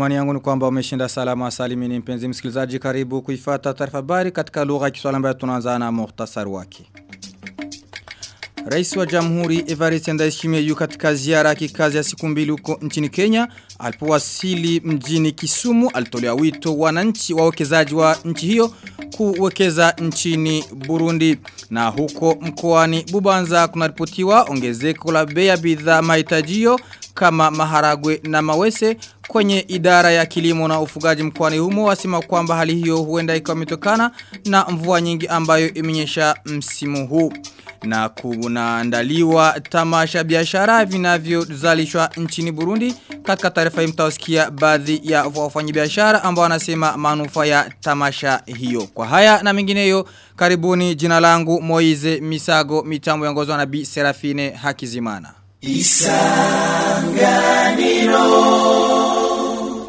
Imani yangu ni kwamba umeshinda salama salimini mpenzi msikilizaji karibu kuifata taarifa habari katika lugha ya Kiswahili ambayo tunaanza na muhtasari wake. Rais wa Jamhuri Evariste Ndayishimiye yu katika ziara ya kikazi ya siku mbili huko nchini Kenya. Alipowasili mjini Kisumu alitolea wito wananchi wawekezaji wa nchi hiyo kuwekeza nchini Burundi. Na huko mkoani Bubanza kunaripotiwa ongezeko la bei ya bidhaa mahitajio kama maharagwe na mawese kwenye idara ya kilimo na ufugaji mkoani humo wasema kwamba hali hiyo huenda ikawa imetokana na mvua nyingi ambayo imenyesha msimu huu na kunaandaliwa tamasha biashara vinavyozalishwa nchini Burundi katika taarifa hii mtawasikia baadhi ya wafanyabiashara ambao wanasema manufaa ya tamasha hiyo kwa haya na mengineyo karibuni jina langu Moize Misago mitambo yongozwa na Bi Serafine Hakizimana Isanganiro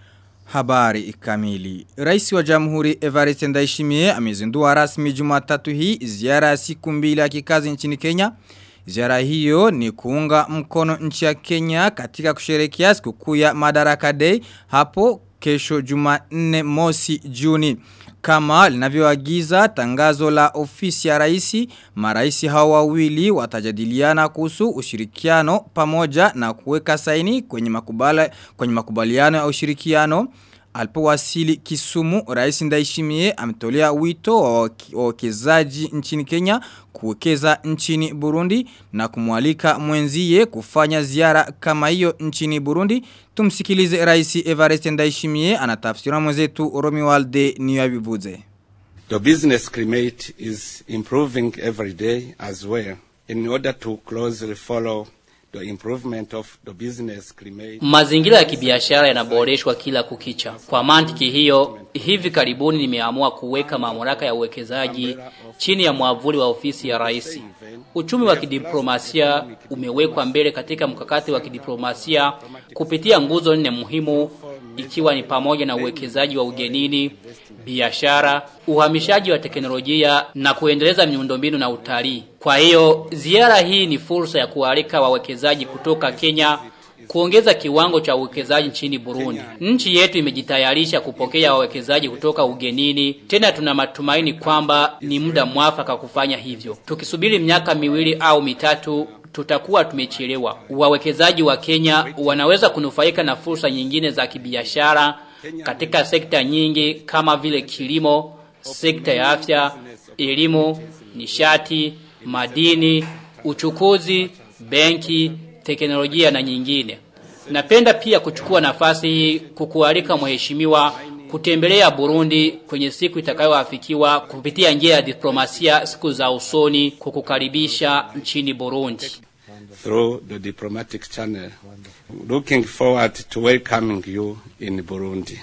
Habari kamili. Rais wa Jamhuri Evariste Ndayishimiye amezindua rasmi Jumatatu hii ziara ya siku mbili ya kikazi nchini Kenya. Ziara hiyo ni kuunga mkono nchi ya Kenya katika kusherehekea sikukuu ya Madaraka Day hapo kesho Jumanne mosi Juni. Kama linavyoagiza tangazo la ofisi ya raisi, maraisi hao wawili watajadiliana kuhusu ushirikiano pamoja na kuweka saini kwenye makubala kwenye makubaliano ya ushirikiano. Alipowasili Kisumu, Rais Ndaishimie ametolea wito wa wawekezaji nchini Kenya kuwekeza nchini Burundi na kumwalika mwenzie kufanya ziara kama hiyo nchini Burundi. Tumsikilize Rais Evariste Ndaishimie anatafsira mwenzetu Romualde Niyabivuze. The business climate is improving every day as well in order to closely follow The improvement of the business climate. Mazingira ya kibiashara yanaboreshwa kila kukicha. Kwa mantiki hiyo, hivi karibuni nimeamua kuweka mamlaka ya uwekezaji chini ya mwavuli wa ofisi ya rais. Uchumi wa kidiplomasia umewekwa mbele katika mkakati wa kidiplomasia kupitia nguzo nne muhimu ikiwa ni pamoja na uwekezaji wa ugenini, biashara, uhamishaji wa teknolojia na kuendeleza miundombinu na utalii. Kwa hiyo, ziara hii ni fursa ya kualika wawekezaji kutoka Kenya kuongeza kiwango cha uwekezaji nchini Burundi. Nchi yetu imejitayarisha kupokea wawekezaji kutoka ugenini. Tena tuna matumaini kwamba ni muda mwafaka kufanya hivyo. Tukisubiri miaka miwili au mitatu tutakuwa tumechelewa. Wawekezaji wa Kenya wanaweza kunufaika na fursa nyingine za kibiashara katika sekta nyingi kama vile kilimo, sekta ya afya, elimu, nishati, madini, uchukuzi, benki, teknolojia na nyingine. Napenda pia kuchukua nafasi hii kukualika mheshimiwa kutembelea Burundi kwenye siku itakayoafikiwa kupitia njia ya diplomasia siku za usoni kukukaribisha nchini Burundi. Through the diplomatic channel. Looking forward to welcoming you in Burundi.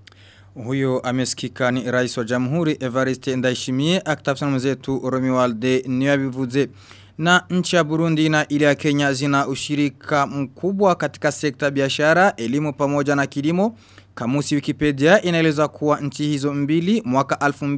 Huyo amesikika ni rais wa jamhuri Evariste Ndayishimiye akitafsana mwenzetu Romualde Niyabivuze. Na nchi ya Burundi na ile ya Kenya zina ushirika mkubwa katika sekta biashara, elimu pamoja na kilimo. Kamusi Wikipedia inaeleza kuwa nchi hizo mbili mwaka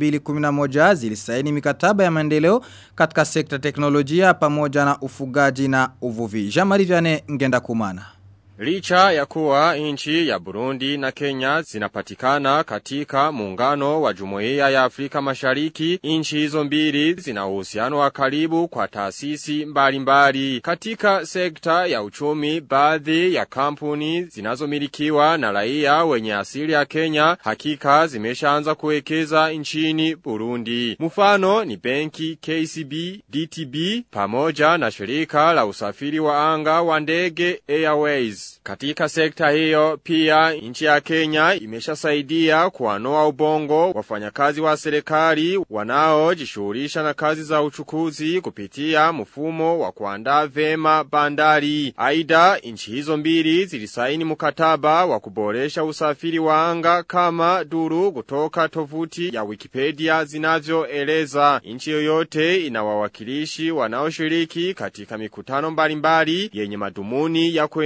2011 zilisaini mikataba ya maendeleo katika sekta teknolojia pamoja na ufugaji na uvuvi. Jamari Vyane ngenda kumana. Licha ya kuwa nchi ya Burundi na Kenya zinapatikana katika muungano wa Jumuiya ya Afrika Mashariki, nchi hizo mbili zina uhusiano wa karibu kwa taasisi mbalimbali. Katika sekta ya uchumi, baadhi ya kampuni zinazomilikiwa na raia wenye asili ya Kenya hakika zimeshaanza kuwekeza nchini Burundi. Mfano ni benki KCB, DTB pamoja na shirika la usafiri wa anga wa ndege Airways. Katika sekta hiyo pia nchi ya Kenya imeshasaidia kuanoa ubongo wafanyakazi wa serikali wanaojishughulisha na kazi za uchukuzi kupitia mfumo wa kuandaa vema bandari. Aidha nchi hizo mbili zilisaini mkataba wa kuboresha usafiri wa anga kama duru kutoka tovuti ya Wikipedia zinavyoeleza. Nchi yoyote ina wawakilishi wanaoshiriki katika mikutano mbalimbali yenye madhumuni ya kuendeleza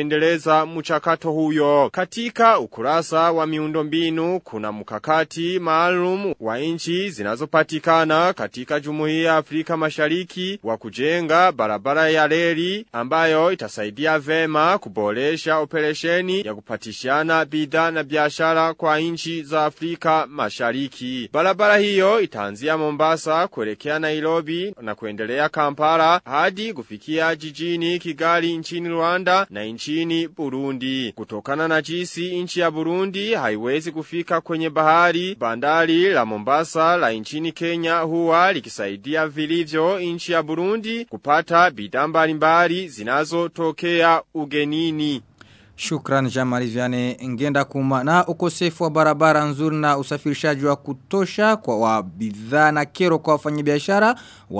kuendeleza mchakato huyo. Katika ukurasa wa miundombinu kuna mkakati maalum wa nchi zinazopatikana katika Jumuiya ya Afrika Mashariki wa kujenga barabara ya reli ambayo itasaidia vema kuboresha operesheni ya kupatishana bidhaa na biashara kwa nchi za Afrika Mashariki. Barabara hiyo itaanzia Mombasa kuelekea Nairobi na kuendelea Kampala hadi kufikia jijini Kigali nchini Rwanda na nchini Burundi. Kutokana na jinsi nchi ya Burundi haiwezi kufika kwenye bahari, bandari la Mombasa la nchini Kenya huwa likisaidia vilivyo nchi ya Burundi kupata bidhaa mbalimbali zinazotokea ugenini. Shukran Jamari Viane ngenda kuma na ukosefu wa barabara nzuri na usafirishaji wa kutosha kwa wa bidhaa na kero kwa wafanyabiashara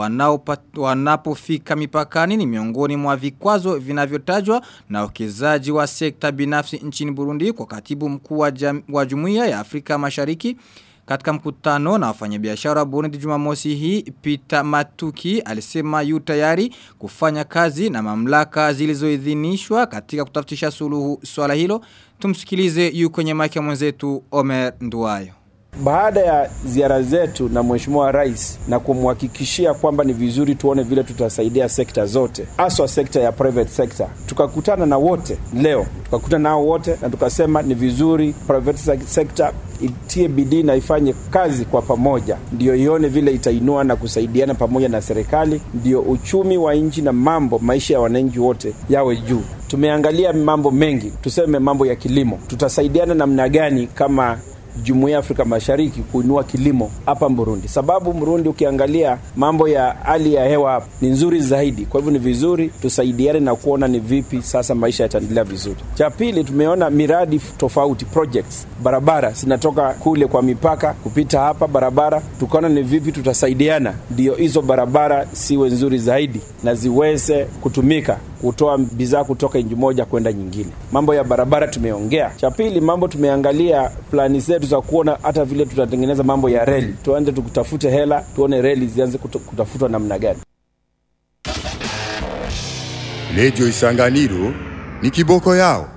wanapofika mipakani ni miongoni mwa vikwazo vinavyotajwa na uwekezaji wa sekta binafsi nchini Burundi kwa katibu mkuu wa, jam, wa Jumuiya ya Afrika Mashariki katika mkutano na wafanyabiashara Burundi Jumamosi hii Peter Matuki alisema yu tayari kufanya kazi na mamlaka zilizoidhinishwa katika kutafutisha suluhu swala hilo. Tumsikilize yu kwenye mic ya mwenzetu Omer Nduwayo. Baada ya ziara zetu na Mheshimiwa Rais na kumhakikishia kwamba ni vizuri tuone vile tutasaidia sekta zote, haswa sekta ya private sector, tukakutana na wote leo, tukakutana nao wote na tukasema ni vizuri private sector itie bidii na ifanye kazi kwa pamoja, ndio ione vile itainua na kusaidiana pamoja na serikali, ndio uchumi wa nchi na mambo maisha ya wananchi wote yawe juu. Tumeangalia mambo mengi, tuseme mambo ya kilimo, tutasaidiana namna gani kama Jumuiya ya Afrika Mashariki kuinua kilimo hapa Burundi, sababu Burundi ukiangalia mambo ya hali ya hewa hapa ni nzuri zaidi. Kwa hivyo ni vizuri tusaidiane na kuona ni vipi sasa maisha yataendelea vizuri. Cha pili, tumeona miradi tofauti projects, barabara zinatoka kule kwa mipaka kupita hapa barabara, tukaona ni vipi tutasaidiana ndio hizo barabara siwe nzuri zaidi na ziweze kutumika kutoa bidhaa kutoka nchi moja kwenda nyingine. Mambo ya barabara tumeongea. Cha pili, mambo tumeangalia plani zetu za kuona hata vile tutatengeneza mambo ya reli, tuende tukutafute hela, tuone reli zianze kutafutwa namna gani. Redio Isanganiro ni kiboko yao.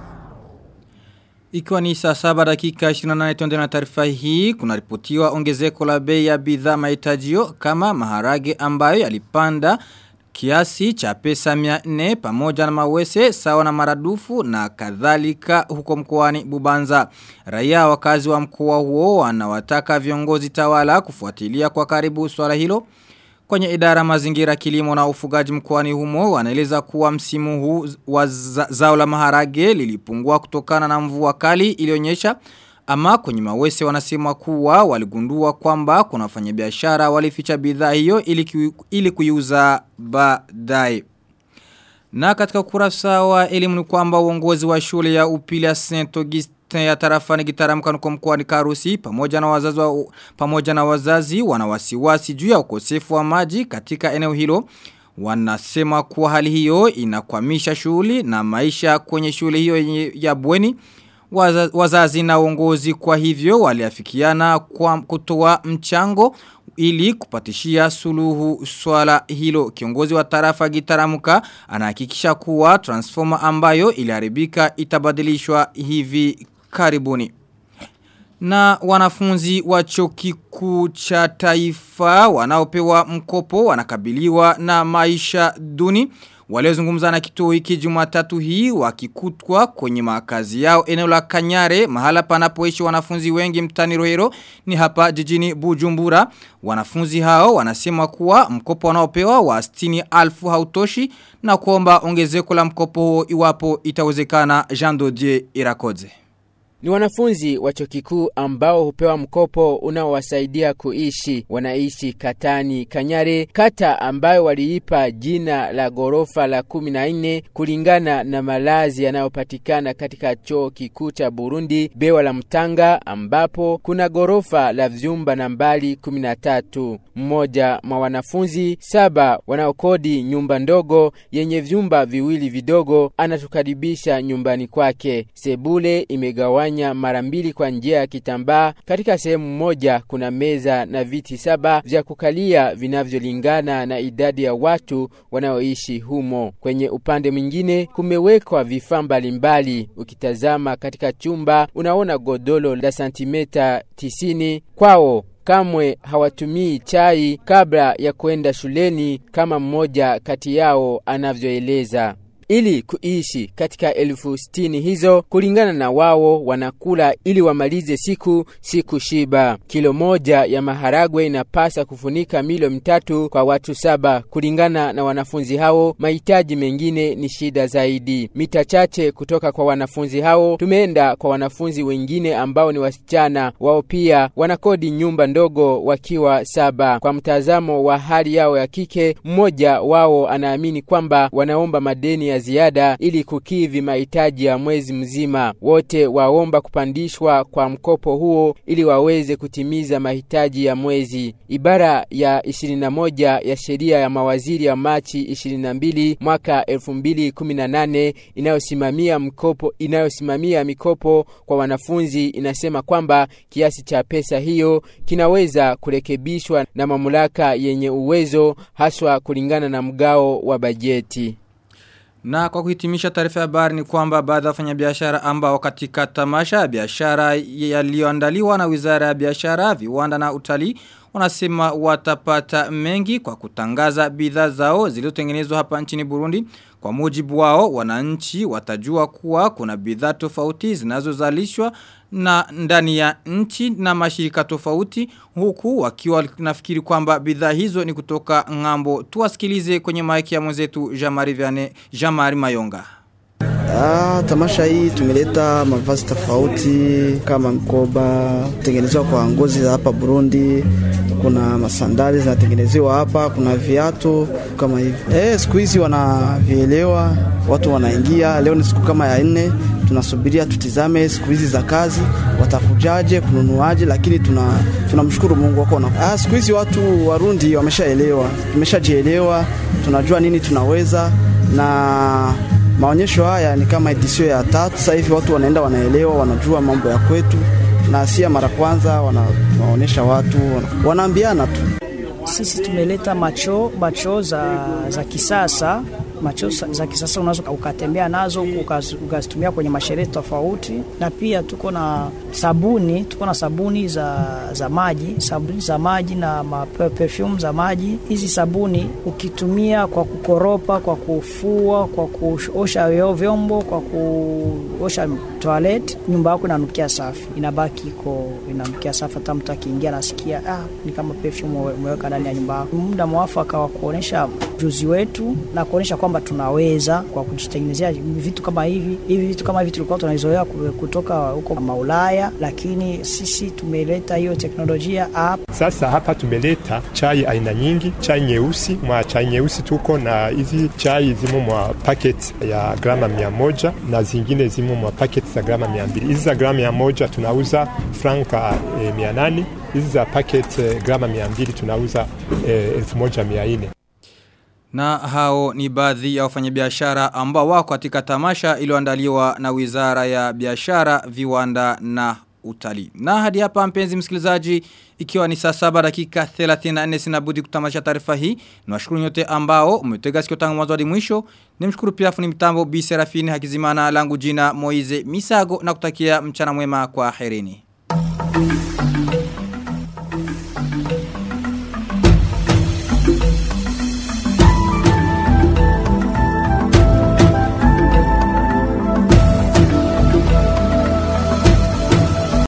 Ikiwa ni saa saba dakika 28 tuende na taarifa hii, kuna ripotiwa ongezeko la bei ya bidhaa mahitajio kama maharage ambayo yalipanda kiasi cha pesa 400 pamoja na mawese sawa na maradufu na kadhalika huko mkoani Bubanza. Raia wakazi wa mkoa huo wanawataka viongozi tawala kufuatilia kwa karibu swala hilo. Kwenye idara mazingira kilimo na ufugaji mkoani humo wanaeleza kuwa msimu huu wa zao la maharage lilipungua kutokana na mvua kali ilionyesha ama kwenye mawese wanasema kuwa waligundua kwamba kuna wafanyabiashara walificha bidhaa hiyo ili, ili kuiuza baadaye. Na katika ukurasa wa elimu ni kwamba uongozi wa shule ya upili ya Saint Augustin ya tarafani gitaramuka nuko mkoani Karusi pamoja na wazazi wa, pamoja na wazazi wana wasiwasi juu ya ukosefu wa maji katika eneo hilo. Wanasema kuwa hali hiyo inakwamisha shughuli na maisha kwenye shule hiyo ya bweni wazazi na uongozi kwa hivyo waliafikiana kwa kutoa mchango ili kupatishia suluhu swala hilo. Kiongozi wa tarafa gitaramuka anahakikisha kuwa transformer ambayo iliharibika itabadilishwa hivi karibuni. Na wanafunzi wa chuo kikuu cha taifa wanaopewa mkopo wanakabiliwa na maisha duni. Waliozungumza na kituo hiki Jumatatu hii wakikutwa kwenye makazi yao eneo la Kanyare mahala panapoishi wanafunzi wengi mtani Rohero ni hapa jijini Bujumbura. Wanafunzi hao wanasema kuwa mkopo wanaopewa wa 60,000 hautoshi na kuomba ongezeko la mkopo huo iwapo itawezekana Jean Dodier Irakoze. Ni wanafunzi wa chuo kikuu ambao hupewa mkopo unaowasaidia kuishi. Wanaishi Katani Kanyare, kata ambayo waliipa jina la gorofa la kumi na nne kulingana na malazi yanayopatikana katika chuo kikuu cha Burundi Bewa la Mtanga, ambapo kuna gorofa la vyumba nambari kumi na tatu. Mmoja mwa wanafunzi saba wanaokodi nyumba ndogo yenye vyumba viwili vidogo anatukaribisha nyumbani kwake. Sebule imegawanywa kufanya mara mbili kwa njia ya kitambaa. Katika sehemu moja kuna meza na viti saba vya kukalia vinavyolingana na idadi ya watu wanaoishi humo. Kwenye upande mwingine kumewekwa vifaa mbalimbali. Ukitazama katika chumba unaona godolo la santimeta tisini. Kwao kamwe hawatumii chai kabla ya kwenda shuleni kama mmoja kati yao anavyoeleza. Ili kuishi katika elfu sitini hizo, kulingana na wao, wanakula ili wamalize siku siku shiba. Kilo moja ya maharagwe inapasa kufunika milo mitatu kwa watu saba. Kulingana na wanafunzi hao, mahitaji mengine ni shida zaidi. Mita chache kutoka kwa wanafunzi hao, tumeenda kwa wanafunzi wengine ambao ni wasichana. Wao pia wanakodi nyumba ndogo wakiwa saba. Kwa mtazamo wa hali yao ya kike, mmoja wao anaamini kwamba wanaomba madeni ya ziada ili kukidhi mahitaji ya mwezi mzima. Wote waomba kupandishwa kwa mkopo huo ili waweze kutimiza mahitaji ya mwezi. Ibara ya 21 ya sheria ya mawaziri ya Machi 22 mwaka 2018 inayosimamia mkopo inayosimamia mikopo kwa wanafunzi inasema kwamba kiasi cha pesa hiyo kinaweza kurekebishwa na mamlaka yenye uwezo haswa kulingana na mgao wa bajeti. Na kwa kuhitimisha taarifa ya habari ni kwamba baadhi ya wafanyabiashara ambao katika tamasha ya biashara yaliyoandaliwa na Wizara ya Biashara, Viwanda na Utalii wanasema watapata mengi kwa kutangaza bidhaa zao zilizotengenezwa hapa nchini Burundi. Kwa mujibu wao wananchi watajua kuwa kuna bidhaa tofauti zinazozalishwa na ndani ya nchi na mashirika tofauti huku wakiwa nafikiri kwamba bidhaa hizo ni kutoka ngambo. Tuwasikilize kwenye maiki ya mwenzetu Jamari Viane, Jamari Mayonga. Ah, tamasha hii tumeleta mavazi tofauti kama mkoba tengenezwa kwa ngozi za hapa Burundi, kuna masandali zinatengenezewa hapa, kuna viatu kama hivi. Eh, siku hizi wanavielewa, watu wanaingia. Leo ni siku kama ya nne, tunasubiria tutizame siku hizi za kazi watakujaje kununuaje, lakini tuna tunamshukuru Mungu wako na ah, siku hizi watu Warundi wameshaelewa, tumeshajielewa, tunajua nini tunaweza na maonyesho haya ni kama edisio ya tatu. Sasa hivi watu wanaenda wanaelewa, wanajua mambo ya kwetu, na si mara kwanza wanaonyesha watu, wanaambiana tu. Sisi tumeleta macho macho za, za kisasa macho za kisasa unaweza ukatembea nazo ukazitumia kwenye masherehe tofauti, na pia tuko na sabuni, tuko na sabuni za, za maji, sabuni za maji na ma perfume za maji. Hizi sabuni ukitumia kwa kukoropa, kwa kufua, kwa kuosha vyombo, kwa kuosha toilet, nyumba yako inanukia safi, inabaki iko inanukia safi. Hata mtu akiingia nasikia ah, ni kama perfume umeweka ndani ya nyumba yako. Muda mwafaka wa kuonesha ujuzi wetu na kuonesha kwamba tunaweza kwa kujitengenezea vitu kama hivi. Hivi vitu kama hivi tulikuwa tunazoea kutoka huko Maulaya, lakini sisi tumeleta hiyo teknolojia hapa. Sasa hapa tumeleta chai aina nyingi, chai nyeusi. Mwa chai nyeusi tuko na hizi chai zimo mwa packet ya grama mia moja na zingine zimo mwa packet za grama mia mbili. Hizi za grama mia moja tunauza franka eh, mia nane. Hizi za packet eh, grama mia mbili tunauza eh, elfu moja mia nne. Na hao ni baadhi ya wafanyabiashara ambao wako katika tamasha iliyoandaliwa na Wizara ya Biashara, Viwanda na Utalii. Na hadi hapa mpenzi msikilizaji ikiwa ni saa saba dakika 34 sinabudi kutamasha taarifa hii. Niwashukuru nyote ambao umetega sikio tangu mwanzo hadi mwisho. Nimshukuru pia fundi mitambo Bi Serafini Hakizimana langu jina Moize Misago na kutakia mchana mwema kwa herini.